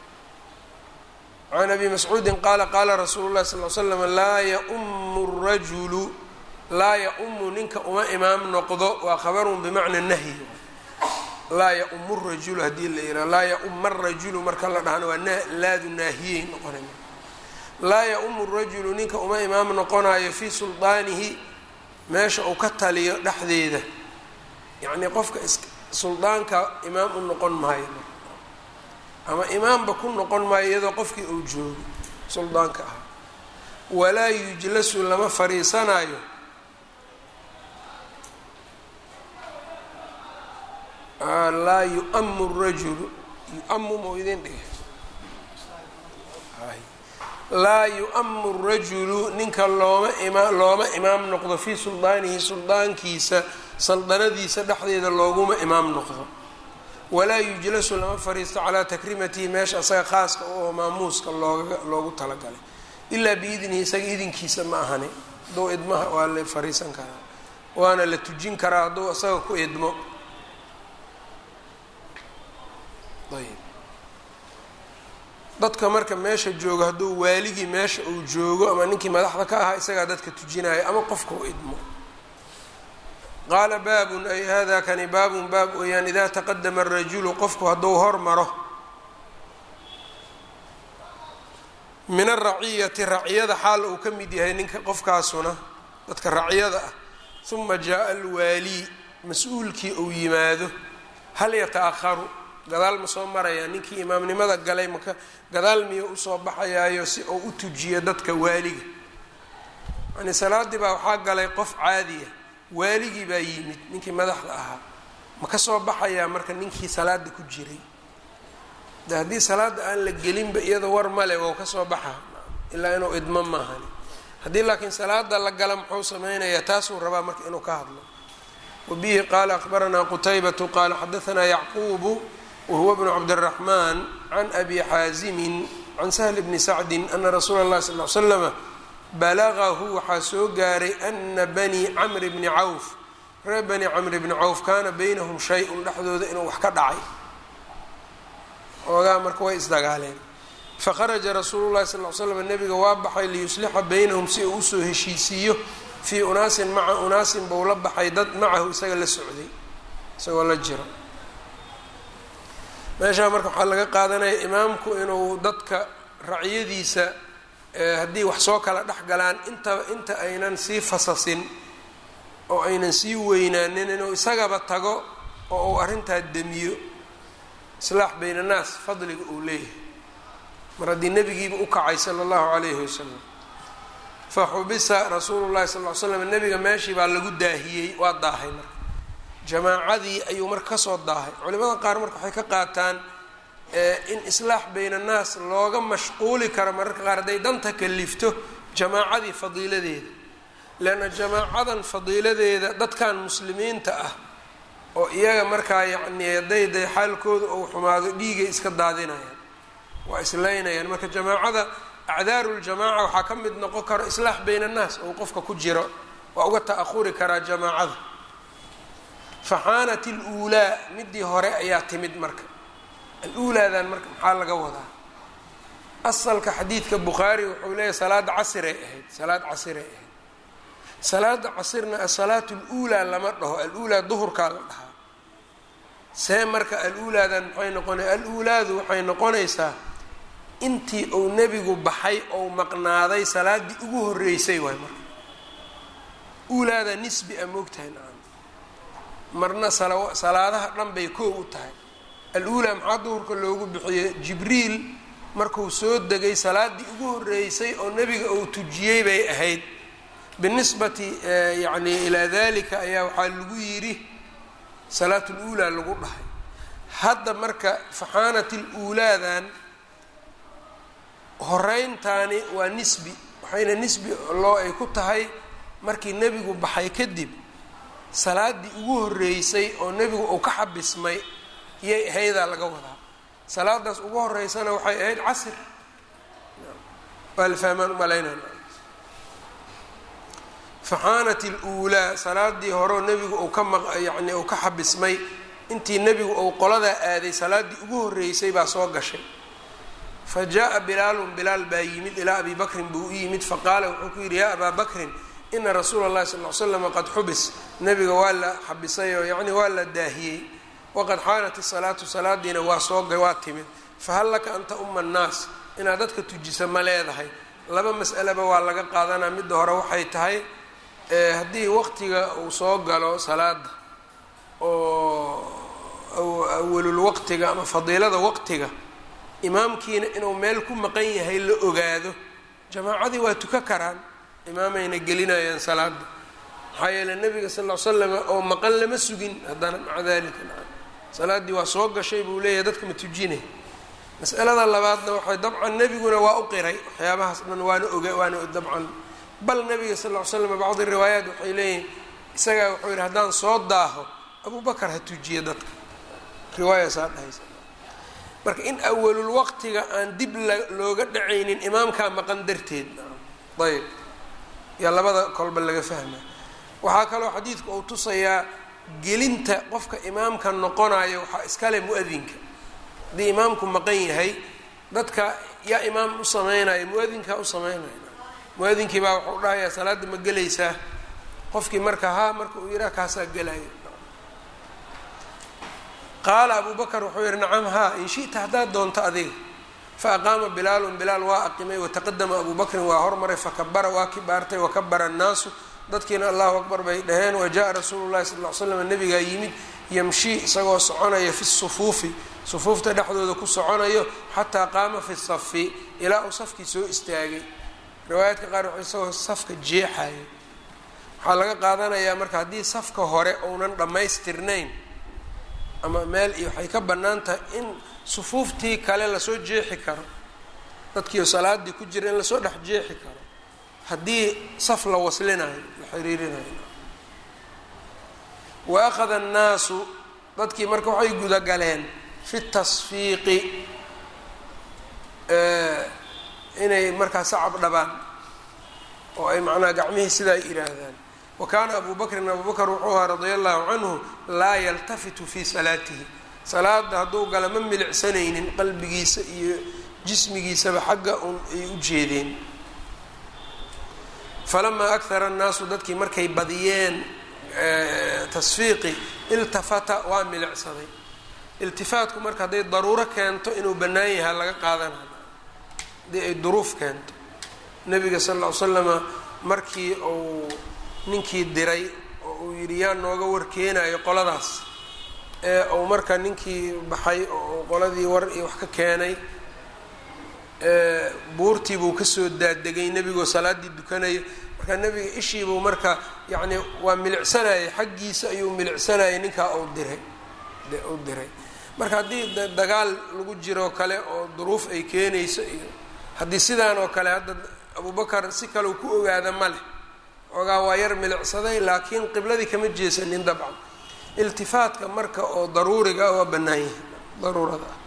can abi mascuudi qaala qaala rasuulu lahi sal l slam laa yaumu rajulu laa yaumu ninka uma imaam noqdo waa khabarun bimacna nahyi laa yaumu rajulu haddii la yihah laa yauma rajulu marka la dhahana waa laadu naahiyey noqonay laa yaumu rajulu ninka uma imaam noqonayo fii suldaanihi meesha uu ka taliyo dhexdeeda yacnii qofka is suldaanka imaam u noqon maayo ama imaamba ku noqon maayo iyadoo qofkii uu joogo suldaanka ah walaa yujlasu lama fariisanayo laa yu-amu rajulu yu-amu mau idin dhigay laa yu-amu rajulu ninka looma ima looma imaam noqdo fii suldaanihi suldaankiisa saldanadiisa dhexdeeda looguma imaam noqdo walaa yujlasu lama fariisto calaa takrimatihi meesha asaga khaaska oo maamuuska looga loogu talagalay ilaa biidnihi isaga idinkiisa ma ahani hadduu idmaha waa la fariisan karaa waana la tujin karaa hadduu isaga ku idmo ayb dadka marka meesha joogo hadduu waaligii meesha uu joogo ama ninkii madaxda ka ahaa isagaa dadka tujinayo ama qofka u idmo qaala baabun ay hada kani baabun baab weeyaan idaa taqadama arajulu qofku hadduu hormaro min araciyati raciyada xaal uu ka mid yahay ninka qofkaasuna dadka raciyada ah uma jaa alwaalii mas-uulkii uu yimaado hal yata-aharu gadaal ma soo marayaa ninkii imaamnimada galay maka gadaal miyo usoo baxayaayo si uu u tujiyo dadka waaliga yani salaadii baa waxaa galay qof caadiya waaligii baa yimid ninkii madaxda ahaa ma ka soo baxayaa marka ninkii salaada ku jiray de haddii salaada aan la gelinba iyada war male wou ka soo baxaa ilaa inuu idmo maahani haddii laakiin salaada la gala muxuu sameynayaa taasuu rabaa marka inuu ka hadlo wabihi qaala akhbaranaa qutaybatu qaala xadaanaa yacquubu wahuwa bnu cabdiraxmaan can abi xaasimin can sahli bni sacdin ana rasuula اllahi sal l slama balagahu waxaa soo gaaray ana bani camri bni cawf reer bani camri bni cawf kaana baynahum shay-un dhexdooda inuu wax ka dhacay oogaa marka way isdagaaleen fakharaja rasuulu llahi sal l slam nabiga waa baxay liyuslixa baynahum si uu usoo heshiisiiyo fii unaasin maca unaasin buu la baxay dad macahu isaga la socday isagoo la jiro meeshaa marka waxaa laga qaadanaya imaamku inuu dadka raciyadiisa haddii wax soo kala dhex galaan inta inta aynan sii fasasin oo aynan sii weynaanin inuu isagaba tago oo uu arrintaa demiyo islaax bayna annaas fadliga uu leeyahay mar haddii nebigiiba u kacay sala allahu calayhi wasalam fa xubisa rasuulu llahi sal ly slam nebiga meeshii baa lagu daahiyey waa daahay marka jamaacadii ayuu marka kasoo daahay culimada qaar marka waxay ka qaataan in islaax bayna annaas looga mashquuli karo mararka qaar hadday danta kalifto jamaacadii fadiiladeeda leanna jamaacadan fadiiladeeda dadkan muslimiinta ah oo iyaga markaa yacni hadday day xaalkooda ou xumaado dhiigay iska daadinayaan waa islaynayaan marka jamaacada acdaaru ljamaaca waxaa ka mid noqon karo islaax bayna annaas ou qofka ku jiro waa uga ta'ahuri karaa jamaacada faxaanat aluulaa midii hore ayaa timid marka al-uulaadan marka maxaa laga wadaa asalka xadiidka bukhaari wuxuu leeyahy salaada casiray ahayd salaad casiray ahayd salaada casirna asalaatu aluulaa lama dhaho al-uulaa duhurkaa la dhahaa see marka al-uulaadan maxay noqonay al-uulaadu waxay noqonaysaa intii uu nebigu baxay ou maqnaaday salaaddii ugu horreysay waay marka uulaada nisbi a moogtahay nacam marna salaadaha dhan bay koo u tahay al-uulaa maxaa duhurka loogu bixiyey jibriil markuu soo degay salaaddii ugu horreysay oo nebiga uu tujiyey bay ahayd binisbati yacni ilaa dalika ayaa waxaa lagu yidhi salaat luulaa lagu dhahay hadda marka faxaanat aluulaadan horeyntaani waa nisbi waxayna nisbi loo ay ku tahay markii nebigu baxay kadib salaaddii ugu horreysay oo nebigu uu ka xabismay iyay ahaydaa laga wadaa salaadaas ugu horeysana waxay ahayd casir waa la fahmaan umalaynana faxaanat aluulaa salaadii horeo nebigu uu ka maq yacni uu ka xabismay intii nebigu uu qoladaa aaday salaaddii ugu horreysay baa soo gashay fa jaa bilaalun bilaal baa yimid ilaa abi bakrin buu u yimid faqaala wuxuu ku yidhi yaa abaa bakrin ina rasuula اllahi sal l slama qad xubis nebiga waa la xabisay oo yacni waa la daahiyey waqad xaanat isalaatu salaadiina waa soo waa timid fahal laka anta uma annaas inaad dadka tujisa ma leedahay laba mas'aleba waa laga qaadanaa midda hore waxay tahay haddii waqtiga uu soo galo salaada oo awalul waqtiga ama fadiilada waqtiga imaamkiina inuu meel ku maqan yahay la ogaado jamaacadii waa tuka karaan imaamayna gelinayaan salaada maxaa yeele nabiga sal ll slam oo maqan lama sugin haddana maca dalika salaaddii waa soo gashay buu leeyahay dadka ma tujinay mas'alada labaadna waxay dabcan nebiguna waa u qiray waxyaabahaas dhan waana oga waana dabcan bal nabiga sal ll slam bacdi riwaayaat waxay leeyihin isagaa wuxuu yidhi haddaan soo daaho abubakar ha tujiya dadka riwaaya saa dhahaysa marka in awalul waqtiga aan dib looga dhacaynin imaamkaa maqan darteed ayb yaa labada kolba laga fahma waxaa kaloo xadiidku uu tusayaa gelinta qofka imaamka noqonayo waxaa iskale mu-adinka haddii imaamku maqan yahay dadka yaa imaam u sameynaya mu-adinkaa u sameynaya mu-adinkii baa wuxuu dhahayaa salaadda ma gelaysaa qofkii marka haa marka uu yidhaha kaasaa gelaya qaala abu bakr wuxuu yihi nacam haa in shi'ta haddaad doonto adiga faaqaama bilaalun bilaal waa aqimay wataqadama abu bakrin waa hormaray fakabara waa kibaartay wakabara annaasu dadkiina allahu akbar bay dhaheen wajaءa rasuulu llahi sal l slam nabigaa yimid yamshii isagoo soconaya fi sufuufi sufuufta dhexdooda ku soconayo xataa qaama fi safi ilaa uu safkii soo istaagay riwaayaadka qaar wuxuu isagoo safka jeexayo waxaa laga qaadanayaa marka haddii safka hore uunan dhammaystirnayn ama meel iyo waxay ka bannaan tahay in sufuuftii kale lasoo jeexi karo dadkiio salaadii ku jira in lasoo dhex jeexi karo haddii saf la waslinayo la xiriirinayo wa akhada annaasu dadkii marka waxay gudagaleen fi tasfiiqi inay markaa sacab dhabaan oo ay macnaha gacmihii sidaa yidhaahdaan wa kaana abu bakrin abu bakr wuxuu ahaa radia allahu canhu laa yaltafitu fii salaatihi salaada hadduu gala ma milicsanaynin qalbigiisa iyo jismigiisaba xagga un ay u jeedeen falamaa akhara annaasu dadkii markay badiyeen tasfiiqi iltafata waa milicsaday iltifaatku marka hadday daruuro keento inuu bannaan yahaa laga qaadanayo haddii ay duruuf keento nabiga sal ll ly slama markii uu ninkii diray oo uu yidhi yaa nooga warkeenayo qoladaas ee uu marka ninkii baxay oo qoladii war iyo wax ka keenay buurtii buu kasoo daadegay nebigoo salaaddii dukanayo marka nebiga ishiibuu marka yacni waa milicsanayay xaggiisa ayuu milicsanayay ninkaa uu diray u diray marka haddii dagaal lagu jiroo kale oo duruuf ay keenayso iyo haddii sidaan oo kale hadda abubakar si kaleu ku ogaada ma leh ogaa waa yar milicsaday laakiin qibladii kama jeesanin dabcan iltifaatka marka oo daruuriga waa bannaan yahay daruurada ah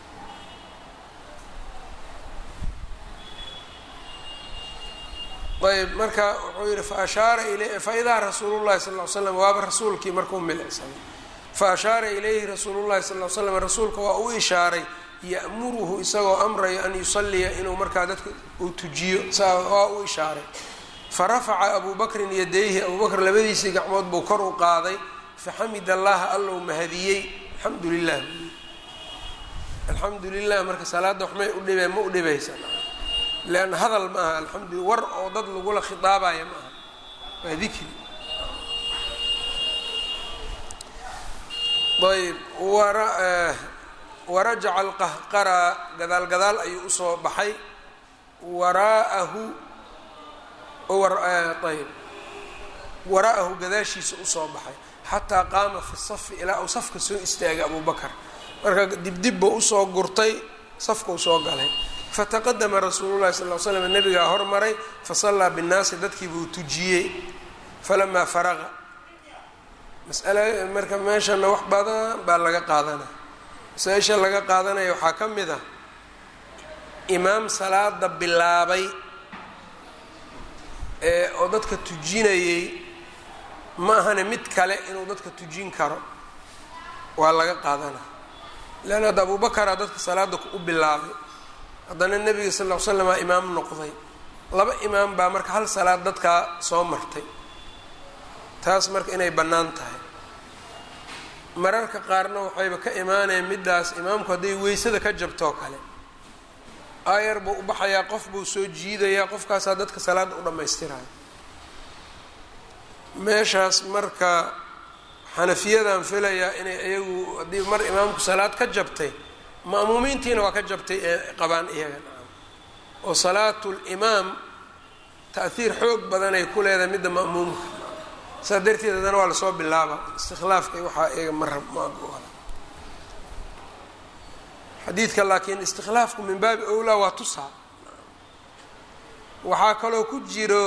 ayb marka wuxuu yihi faashaara il faidaa rasuulu llahi sal l slam waaba rasuulkii markuu milicsaday faashaara ilayhi rasuulu llahi sal l slam rasuulka waa u ishaaray ya'muruhu isagoo amrayo an yusaliya inuu markaa dadka uu tujiyo saa waa u ishaaray farafaca abu bakrin yadayhi abu bakr labadiisii gacmood buu kor u qaaday faxamid allaha allou mahadiyey alxamdu lilah alxamdu lilah marka salaadda waxmay u dhibeen ma u dhibaysa leanna hadal ma aha alxamdu war oo dad lagula khitaabaya ma aha waa dikri ayb warajaca alqahqara gadaal gadaal ayuu usoo baxay waraa'ahu ayb waraa'ahu gadaashiisa usoo baxay xataa qaama fi safi ilaa uu safka soo istaagay abu bakar marka dibdib buu usoo gurtay safkau soo galay fataqadama rasuulu llahi sal l slam nabigaa hormaray fasallaa binnaasi dadkii buu tujiyey falamaa faraqa masala marka meeshana wax badan baa laga qaadanaya masaa-isha laga qaadanaya waxaa ka mid ah imaam salaada bilaabay ee oo dadka tujinayey ma ahane mid kale inuu dadka tujin karo waa laga qaadanaya leanna hadda abubakaraa dadka salaada u bilaabay haddana nebiga sal ll ly slama imaam noqday laba imaam baa marka hal salaad dadkaa soo martay taas marka inay bannaan tahay mararka qaarna waxayba ka imaanayeen middaas imaamku hadday weysada ka jabtoo kale aayar buu u baxayaa qof buu soo jiidayaa qofkaasaa dadka salaadda u dhammaystirayo meeshaas marka xanafiyadan filayaa inay iyagu haddii mar imaamku salaad ka jabtay ma'muumiintiina waa ka jabtay ee qabaan iyaga oo salaatu limaam ta'hiir xoog badanay ku leedahay midda ma'muumka saa darteed haddana waa lasoo bilaaba istikhlaafka waxaa iyaga marab ma xadiidka laakiin istikhlaafku min baabi owlaa waa tusaa waxaa kaloo ku jiro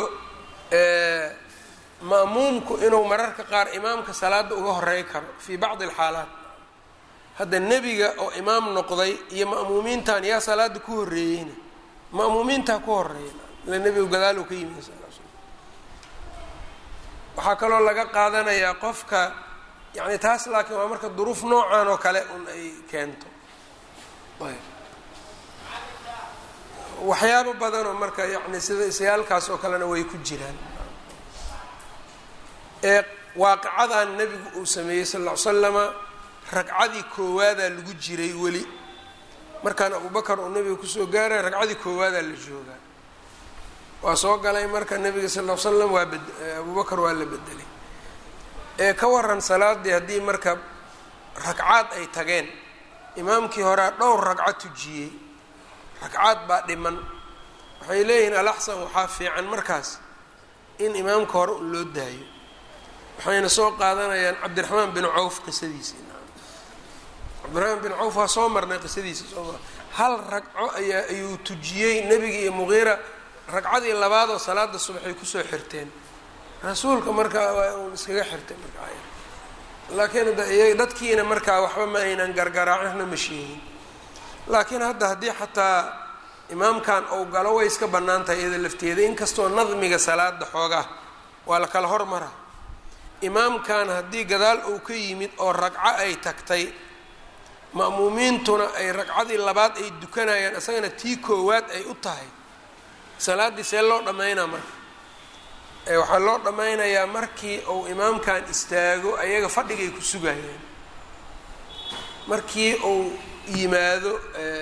ma'muumku inuu mararka qaar imaamka salaada uga horey karo fii bacdi alxaalaat hadda nebiga oo imaam noqday iyo ma'muumiintan yaa salaada ku horreeyeyna ma'muumiintaa ku horeeya ila nebigu gadaal ka yimi sal l slam waxaa kaloo laga qaadanayaa qofka yani taas laakiin waa marka duruuf noocan oo kale un ay keento ayb waxyaabo badanoo marka yani sida isyaalkaas oo kalena way ku jiraan ee waaqicadan nebigu uu sameeyey sal ll ly slama ragcadii koowaadaa lagu jiray weli markaan abubakar uu nebiga kusoo gaaraya ragcadii koowaadaa la joogaa waa soo galay marka nebiga sal ll ly slam waa bed abubakar waa la bedelay ee ka waran salaadii haddii marka ragcaad ay tageen imaamkii horea dhowr ragco tujiyey ragcaad baa dhiman waxay leeyihiin alaxsan waxaa fiican markaas in imaamka hore un loo daayo waxayna soo qaadanayaan cabdiraxmaan bin cawf qisadiisa cabdiraxmaan bin cawf waa soo marnay qisadiisa sooma hal ragco ayaa ayuu tujiyey nebiga iyo muqiira ragcadii labaadoo salaada subaxay kusoo xirteen rasuulka markaa waa uun iskaga xirtay markaa laakiin dadkiina markaa waxba ma aynan gargaraacina ma sheegin laakiin hadda haddii xataa imaamkan ou galo way iska bannaan tahay iyada lafteeda inkastoo nadmiga salaada xoogaa waa la kala hormara imaamkan haddii gadaal uu ka yimid oo ragco ay tagtay ma'muumiintuna ay ragcadii labaad ay dukanayaan isagana tii koowaad ay u tahay salaaddii see loo dhammaynaa marka waxaa loo dhammaynayaa markii uu imaamkan istaago ayaga fadhigay ku sugayaan markii uu yimaado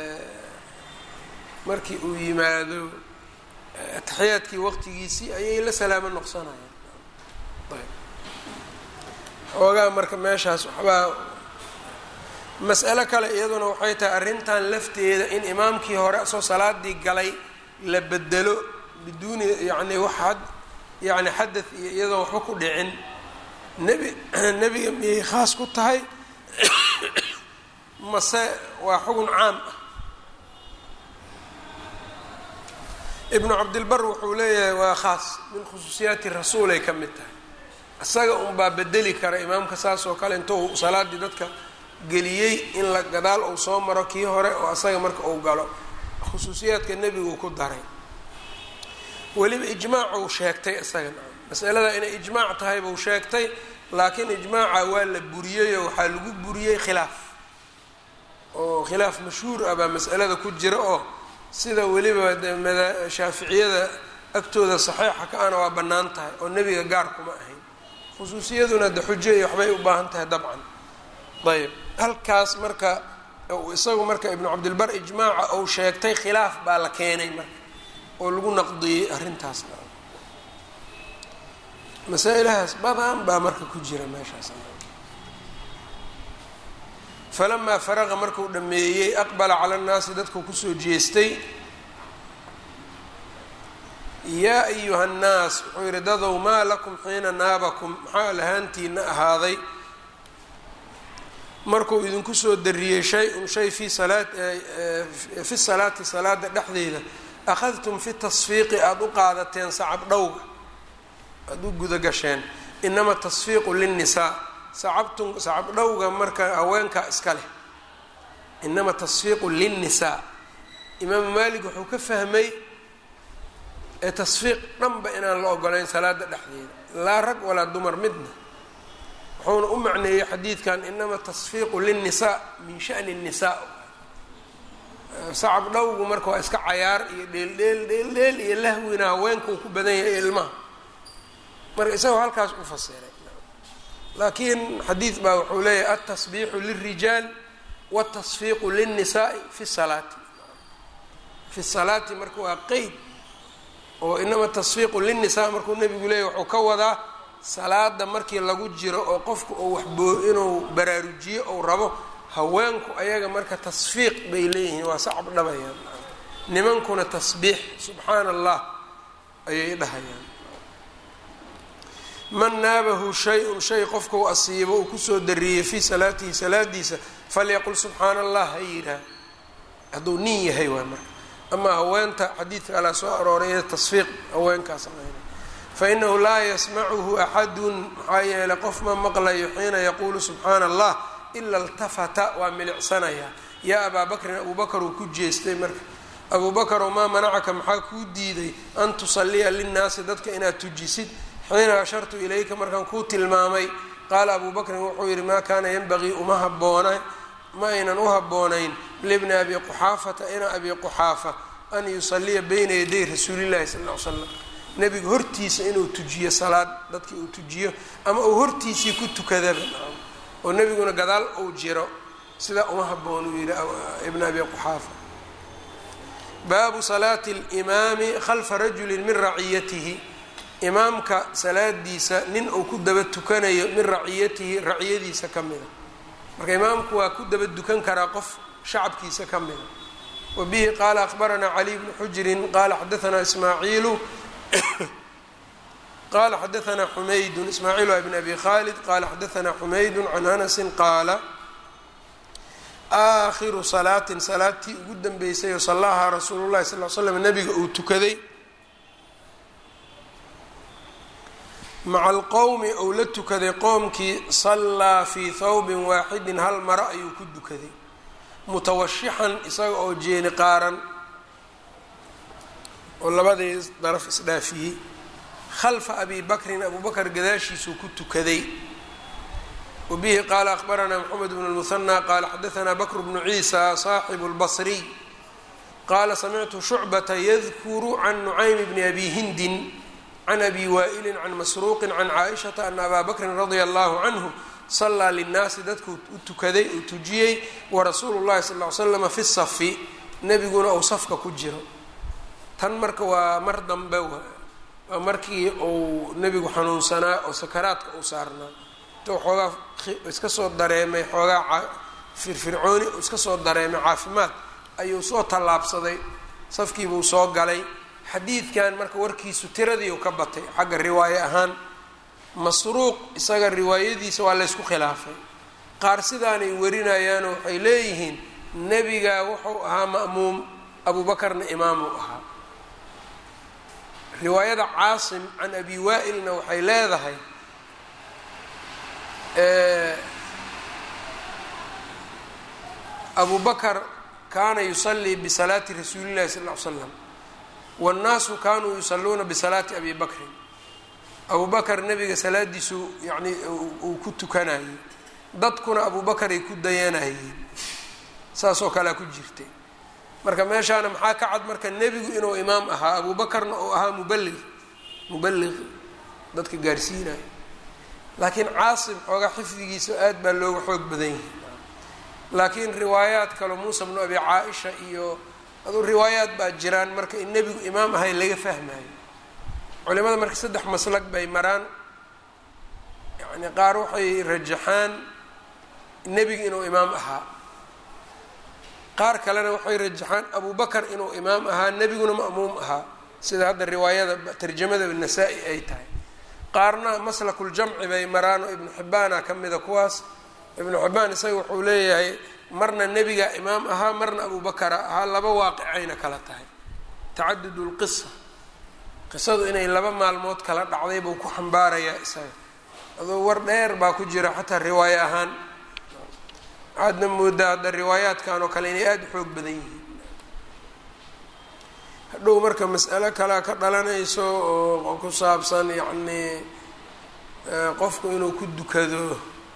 markii uu yimaado ataxiyaadkii waqtigiisii ayay la salaamo noqsanayaan xoogaa marka meeshaas waxbaa mas'alo kale iyaduna waxay tahay arrintan lafteeda in imaamkii hore soo salaadii galay la bedelo biduuni yacni waxad yacni xadad iyo iyadoon waxba ku dhicin nebi nebiga miyay khaas ku tahay mase waa xugun caam ah ibnu cabdilbar wuxuu leeyahay waa khaas min khusuusiyaati rasuulay ka mid tahay isaga unbaa bedeli kara imaamka saas oo kale intuu salaadii dadka geliyey in la gadaal uu soo maro kii hore oo asaga marka uu galo khusuusiyaadka nebigu ku daray weliba ijmaacuu sheegtay isaga masalada inay ijmaac tahay buu sheegtay laakiin ijmaaca waa la buriyeyoo waxaa lagu buriyey khilaaf oo khilaaf mashhuur ah baa mas'alada ku jira oo sida weliba de mada shaaficiyada agtooda saxiixa ka ana waa bannaan tahay oo nebiga gaar kuma ahayn khusuusiyaduna de xujo iyo waxbay u baahan tahay dabcan ayb halkaas marka isagu marka ibnu cabdilbar ijmaaca uu sheegtay khilaaf baa la keenay marka oo lagu naqdiyey arrintaas masaa-ilahaas badan baa marka ku jira meeshaas falamaa faraqa markuu dhameeyey aqbala cala nnaasi dadku kusoo jeestay yaa ayuha nnaas wuxuu yihi dadow maa lakum xiina naabakum maxaa lahaantiina ahaaday markuu idinku soo dariyey shay-un shay fi salaa fi salaati salaada dhexdeeda akhadtum fi tasfiiqi aada u qaadateen sacab dhowga aada u guda gasheen inama tasfiiqu linnisaa sacabtun sacab dhowga marka haweenka iska leh inama tasfiiqu linnisaa imaamu maalik wuxuu ka fahmay ee tasfiiq dhanba inaan la ogolayn salaada dhexdeeda laa rag walaa dumar midna wuxuuna u macneeyey xadiidkan inama tasfiiqu linnisaa min shani nnisaa sacab dhowgu marka waa iska cayaar iyo dheeldheel dheeldheel iyo lahwina haweenkuu ku badan yahay ilmaha marka isagoo halkaas u fasiray laakiin xadiid baa wuxuu leeyahay altasbiixu lilrijaal wاtasfiiqu lلnisaai fi salaati fi salaati marka waa qeyd oo inama tasfiiqu lilnisaa markuu nebigu leeyahy wuxuu ka wadaa salaada markii lagu jiro oo qofku uu waxboo inuu baraarujiyo ou rabo haweenku ayaga marka tasfiiq bay leeyihiin waa sacab dhabayaan nimankuna tasbiix subxaana allah ayay dhahayaan man naabahu shay-un shay qofka u asiibo uu kusoo dariyey fii salaatihi salaadiisa falyaqul subxaana allah ha yidhaah hadduu nin yahay waay marka amaa haweenta xadiidka alaa soo arooray tasfiiq haweenkaas fainahu laa yasmacuhu axadun maxaa yeeley qof ma maqlayo xiina yaquulu subxaana allah ila iltafata waa milicsanayaa yaa abaa bakrin abuu bakar uu ku jeestay marka abuu bakarow maa manacaka maxaa kuu diiday an tusalliya linnaasi dadka inaad tujisid xiina ashartu ilayka markaan kuu tilmaamay qaala abuu bakrin wuxuu yidhi maa kaana yanbagii uma haboona ma aynan u habboonayn libni abi quxaafata ina abi quxaafa an yusaliya bayna yaday rasuulillahi sal ll ly slam nebiga hortiisa inuu tujiyo salaad dadkii uu tujiyo ama uu hortiisii ku tukadaba oo nebiguna gadaal uu jiro sidaa uma haboon uu yidhi ibn abi quxaafa baabu salaati اlimaami khalfa rajuli min raciyatihi imaamka salaadiisa nin uu ku daba tukanayo min raciyatihi raciyadiisa ka mida marka imaamku waa ku daba dukan karaa qof shacabkiisa ka mida wa bihi qaala akbaranaa cali bnu xujrin qaala xadaanaa ismaaciilu qala xadaanaa xumaydun ismaaciil waa bn abi khalid qala xadaanaa xumaydun can anasin qaala aakhiru salaatin salaadtii ugu dambeysay oo sallahaa rasuulu llahi sal l slam nabiga uu tukaday maca alqowmi ou la tukaday qoomkii sallaa fii thawbin waaxidin hal maro ayuu ku dukaday mutawashixan isaga oo jeeni qaaran oo labadii daraf isdhaafiyey khalfa abi bakrin abu bakr gadaashiisuu ku tukaday wa bihi qaala akbaranaa moxamed bnu lmuhanى qaala xadaanaa bakr bnu ciisa saaxibu اlbasriy qaala samictu shucbata yadkuru can nucaym bni abi hindin can abi waa'ilin can masruuqin can caaishata ana abaa bakrin radia allahu canhu sallaa linnaasi dadku u tukaday uu tujiyey warasuulu llahi sal ly slama fi safi nebiguna uu safka ku jiro tan marka waa mar dambe waa markii uu nebigu xanuunsanaa oo sakaraadka uu saarnaa intuu xoogaa iska soo dareemay xoogaa firfircooni uu iska soo dareemay caafimaad ayuu soo tallaabsaday safkiibuu soo galay xadiidkan marka warkiisu tiradii uu ka batay xagga riwaaye ahaan masruuq isaga riwaayadiisa waa laysku khilaafay qaar sidaanay warinayaanoo waxay leeyihiin nebiga wuxuu ahaa ma'muum abuubakarna imaamuu ahaa riwaayada caasim can abi waa'ilna waxay leedahay abu bakar kaana yusallii bisalaati rasuuli llahi sal ll ly slam wاnnaasu kanuu yusaluuna bisalaati abi bakrin abu bakar nebiga salaadiisu yani uu ku tukanayay dadkuna abu bakaray ku dayanayeen saasoo kalea ku jirtay marka meeshaana maxaa ka cad marka nebigu inuu imaam ahaa abu bakarna uu ahaa mubaliq mubaliq dadka gaarsiinayo laakiin caasim xoogaa xifdigiisa aad baa looga xoog badan yahay laakiin riwaayaad kalo muusa bnu abi caa-isha iyo aduu riwaayaad baa jiraan marka in nebigu imaam ahay laga fahmayo culimada marka saddex maslag bay maraan yani qaar waxay rajaxaan nebiga inuu imaam ahaa qaar kalena waxay rajaxaan abu bakar inuu imaam ahaa nebiguna ma'muum ahaa sida hadda riwaayada tarjamada nasaa-i ay tahay qaarna maslakuljamci bay maraan oo ibnu xibbaana ka mida kuwaas ibnu xibbaan isaga wuxuu leeyahay marna nebiga imaam ahaa marna abu bakara ahaa laba waaqicayna kala tahay tacadud lqisa qisadu inay laba maalmood kala dhacday buu ku xambaarayaa isaga adoo war dheer baa ku jira xataa riwaayo ahaan waxaadna moodaa hadda riwaayaadkan oo kale inay aada u xoog badan yihiin hadhow marka mas'alo kalea ka dhalanayso oo ku saabsan yacnii qofku inuu ku dukado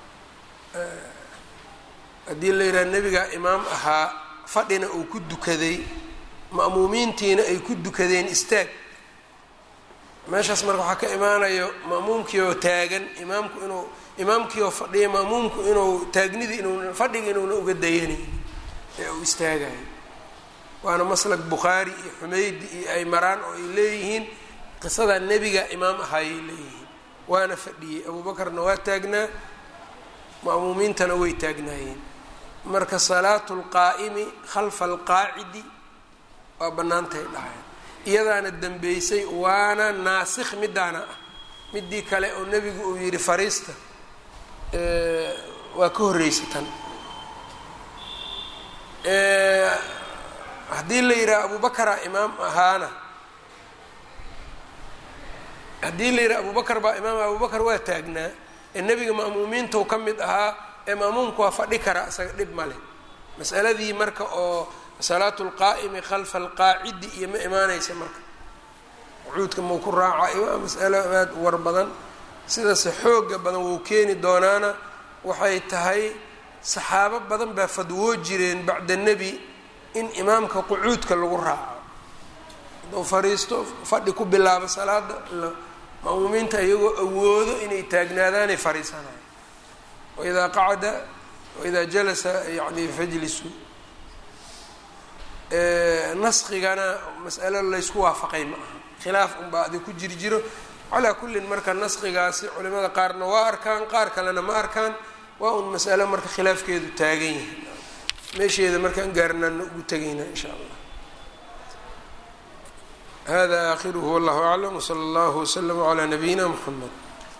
haddii la yidhaha nebigaa imaam ahaa fadhina uu ku dukaday ma'muumiintiina ay ku dukadeen istaag meeshaas marka waxaa ka imaanayo ma'muumkii oo taagan imaamku inuu imaamkii oo fadhiya ma'muumku inuu taagnidii inuu fadhiga inuuna uga dayanayn ee uu istaagayo waana maslak bukhaari iyo xumeydi iyo ay maraan oo ay leeyihiin qisada nebiga imaam ahaayay leeyihiin waana fadhiyey abuubakarna waa taagnaa ma'muumiintana way taagnaayeen marka salaatu lqaa'imi khalfa alqaacidi waa bannaantahay dhahayn iyadaana dembeysay waana naasikh midaana ah midii kale oo nebigu uu yidhi fariista waa ka horreysay tan haddii la yidhaha abubakara imaam ahaana haddii la yidhaha abubakar baa imaam abubakar waa taagnaa ee nebiga ma'muumiintau ka mid ahaa ee ma'muumku waa fadhi kara isaga dhib ma leh masaladii marka oo salaatu lqaa'imi khalfa alqaacidi iyo ma imaanaysa marka qucuudka mau ku raaca waa masalo aad war badan sidase xooga badan wuu keeni doonaana waxay tahay saxaabo badan baa fadwoo jireen bacda nebi in imaamka qucuudka lagu raaco hadduu fariisto fadhi ku bilaabo salaada ma'muumiinta iyagoo awoodo inay taagnaadaanay fariisanayo waidaa qacada waidaa jalasa yani fajlisu naskigana mas'alo laysku waafaqay ma aha khilaaf unbaa adi ku jiri jiro calaa kullin marka naskigaasi culimada qaarna waa arkaan qaar kalena ma arkaan waa un mas'alo marka khilaafkeedu taagan yahay meesheeda markaan gaarnaana ugu tegayna in sha allah hada aakhiruhu wallahu aclam wsala allahu waslama calaa nabiyina mxamed